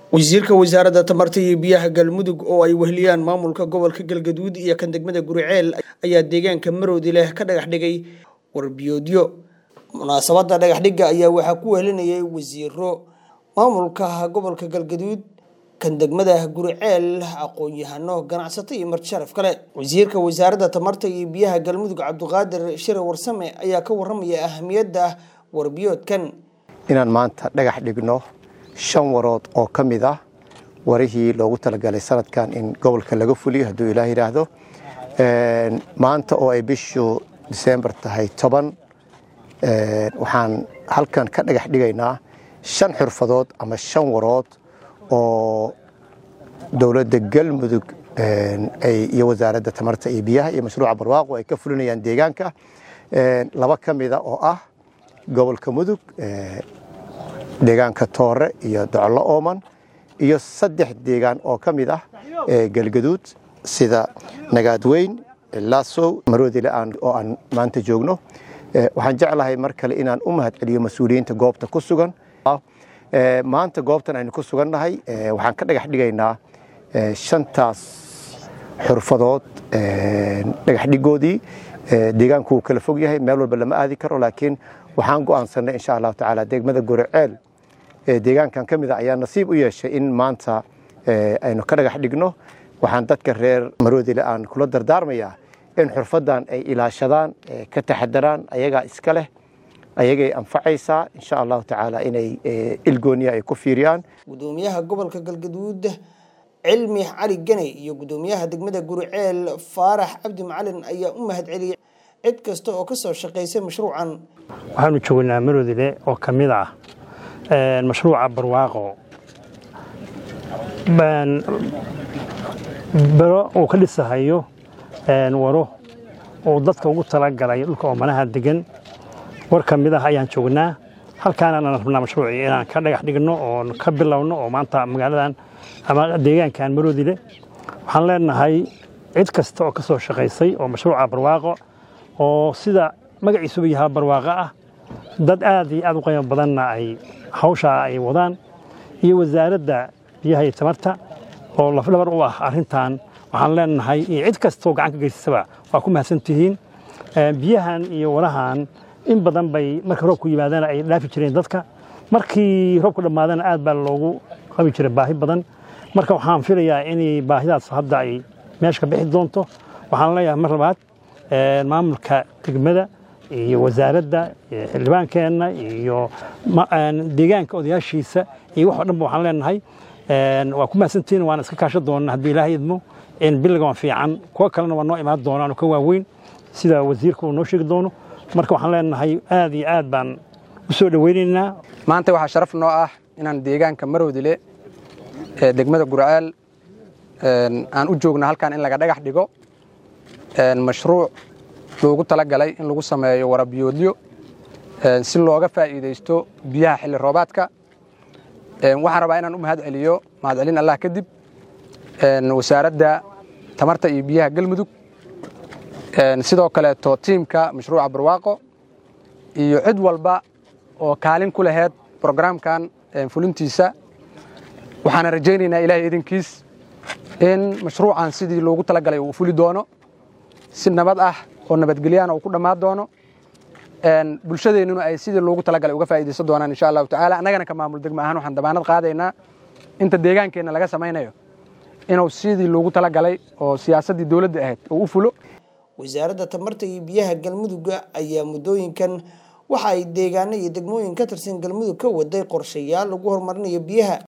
wasiirka wasaaradda tamarta iyo biyaha galmudug oo ay weheliyaan maamulka gobolka galgaduud iyo kan degmada guriceel ayaa deegaanka maroodi leh ka dhagax dhigay warbiyoodyo munaasabadda dhagaxdhigga ayaa waxaa ku wehelinayay wasiiro maamulka gobolka galgaduud kan degmada guriceel aqoon-yahano ganacsato iyo marti sharaf kale wasiirka wasaaradda tamarta iyo biyaha galmudug cabdiqaadir shire warsame ayaa ka waramaya ahamiyadda warbiyoodkan inaan maanta dhagax dhigno shan warood oo ka mid ah warihii loogu talagalay sanadkan in gobolka laga fuliyo hadduu ilaah yidhaahdo maanta oo ay bishu disembar tahay toban waxaan halkan ka dhagax dhigaynaa shan xurfadood ama shan warood oo dowladda galmudug iyo wasaaradda tamarta iyo biyaha iyo mashruuca barwaaqo ay ka fulinayaan deegaanka laba ka mida oo ah gobolka mudug deegaanka toore iyo docolo ooman iyo saddex deegaan oo ka mid ah galgaduud sida nagaadweyn laasow maroodile oo aan maanta joogno waxaan jeclahay mar kale inaan u mahad celiyo mas-uuliyiinta goobta ku sugan maanta goobtan aynu ku sugannahay waxaan ka dhagax dhigaynaa shantaas xurfadood dhagaxdhigoodii deegaanku wuu kala fog yahay meel walba lama aadi karo laakiin waxaan go'aansanay insha allahu tacaala degmada guriceel deegaankan ka mid a ayaa nasiib u yeeshay in maanta aynu ka dhagax dhigno waxaan dadka reer maroodile aan kula dardaarmayaa in xurfadan ay ilaashadaan ka taxadaraan ayagaa iska leh ayagay anfacaysaa insha allahu tacaala inay ilgooniya ay ku fiiriyaan gudoomiyaha gobolka galgaduud cilmi cali ganey iyo gudoomiyaha degmada guriceel faarax cabdi macalin ayaa u mahad celiyay cid kasta oo ka soo shaqaysay mashruucan waxaanu joognaa maroodile oo ka mid ah mashruuca barwaaqo bero uu ka dhisahayo waro uu dadka ugu talagalay dhulka oomanaha degan war ka mid ah ayaan joognaa halkaanaan rabnaa mashruucii inaan ka dhagax dhigno oo ka bilowno oo maanta magaaladan ama deegaankan maroodile waxaan leenahay cid kasta oo ka soo shaqaysay oo mashruuca barwaaqo oo sida magaciisuba yahaa barwaaqo ah dad aad iyo aad u qiimo badanna ay hawshaa ay wadaan iyo wasaaradda biyaha iyo tamarta oo lafdhabar u ah arrintan waxaan leenahay iyo cid kastoo gacan ka geysasaba waa ku mahadsan tihiin biyahan iyo walahan in badan bay marka roobku yimaadana ay dhaafi jireen dadka markii roobku dhammaadana aad baa loogu qabi jiray baahi badan marka waxaan filayaa inay baahidaas hadda ay meesha ka bixi doonto waxaan leeyahay mar labaad maamulka degmada iyo wasaaradda xildhibaankeenna iyo deegaanka odayaashiisa iyo wax o dhanba waxaan leenahay waa ku mahadsantihiin waana iska kaashan doonnaa hadduu ilaahay idmo biliga waa fiican kuwo kalena waa noo imaan doonaan oo ka waaweyn sida wasiirka uu noo sheegi doono marka waxaan leenahay aad iyo aad baan u soo dhoweynaynaa maanta waxaa sharaf noo ah inaan deegaanka maroodile ee degmada gurceel aan u joogno halkan in laga dhagax dhigo mashruuc loogu talagalay in lagu sameeyo warabiyoodyo si looga faa'iidaysto biyaha xilli roobaadka waxaan rabaa inaan u mahad celiyo mahadcelin allah kadib wasaaradda tamarta iyo biyaha galmudug sidoo kaleeto tiimka mashruuca barwaaqo iyo cid walba oo kaalin ku laheyd brograamkan fulintiisa waxaana rajaynaynaa ilaahay idinkiis in mashruucan sidii loogu talagalay uu fuli doono si nabad ah oo nabadgelyaana uu ku dhammaan doono bulshadeennuna ay sidii loogu talagalay uga faa'iidaysan doonaan insha allahu tacaala annagana ka maamul degmo ahaan waxaan damaanad qaadaynaa inta deegaankeenna laga samaynayo inuu sidii loogu talagalay oo siyaasaddii dowladda ahayd uu u fulo wasaaradda tamarta iyo biyaha galmudugga ayaa muddooyinkan waxa ay deegaano iyo degmooyin ka tirsan galmudug ka waday qorshayaal lagu horumarinayo biyaha